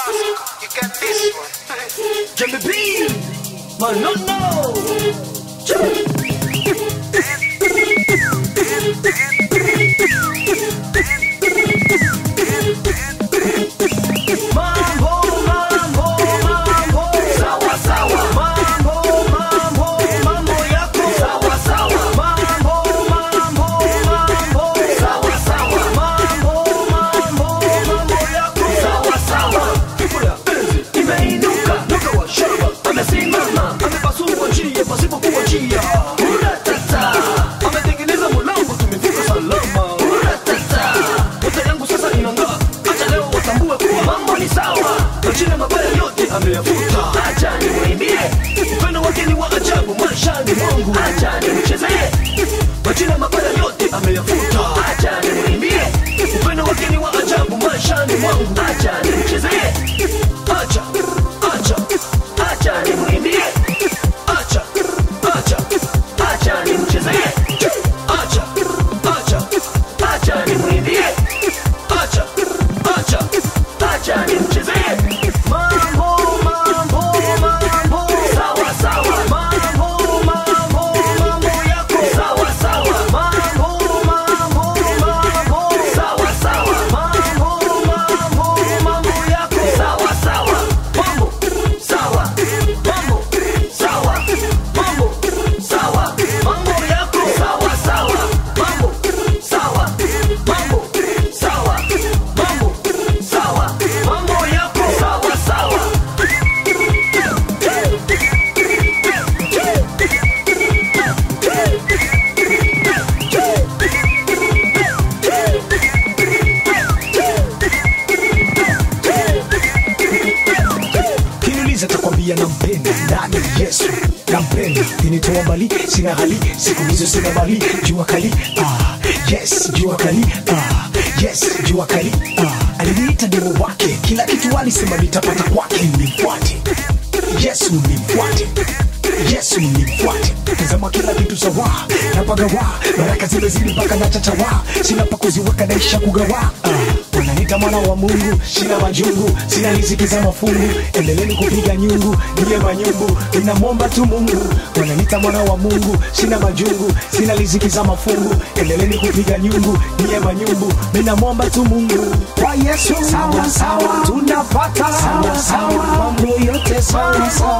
You got this one. Jimmy B, man, no, no. Mambo, mambo, mambo. Sawa, sawa. Mambo, mambo, mambo yako. Sawa, sawa. Mambo, mambo, mambo. Sawa, sawa. Mambo, mambo, mambo yako. Sawa, sawa. Kula, penzi, imeinuka. Nuka wa shamba, amesimama. Amepasua njia pasipokuwa njia. Uratata. Ametengeneza mlango, tumefika salama. Uratata. Nyota yangu sasa inang'aa. Acha leo watambue kuwa mambo ni sawa. Majina mabaya yote ameyafuta. Acha nimwimbie. Upendo wake ni wa ajabu maishani mwangu. Acha nimchezee. Majina mabaya yote ameyafuta. Acha nimwimbie. Upendo wake ni wa ajabu maishani mwangu. Acha nimchezee. Acha, acha, acha nimwimbie. Acha, acha, acha nimchezee. Acha, acha, acha nimwimbie. Acha, acha, acha nimchezee. Mambo, mambo, mambo. Sawa, sawa. Mambo, mambo, mambo yako. Sawa, sawa. Mambo, mambo, mambo. Sawa, sawa. Mambo, mambo, mambo yako. Sawa, sawa. Mambo, sawa. Mambo, sawa. Mambo, sawa. Mambo yako. Sawa, sawa. Mambo, sawa. Mambo, sawa. Mambo, sawa. Mambo yako. Sawa, sawa. kiniuliza takwambia nampenda nani yesu nampenda kinitoa mbali sina hali siku hizo sina mali jua kali ah, yes jua kali ah, yes jua kali ah, aliniita demo wake kila kitu alisema nitapata kwake nimfuate yesu nimfuate yesu nimfuate tazama kila kitu sawa napagawa baraka zimezidi mpaka na chachawa sina pa kuziweka naisha kugawa ah, wananiita mwana wa mungu sina majungu sina riziki za mafungu endeleni kupiga nyungu niye manyungu ninamwomba tu mungu wananiita mwana wa mungu sina majungu sina riziki za mafungu endeleni kupiga nyungu niye manyungu ninamwomba tu mungu kwa yesu sawa sawa tunapata sawa sawa mambo yote sawa sawa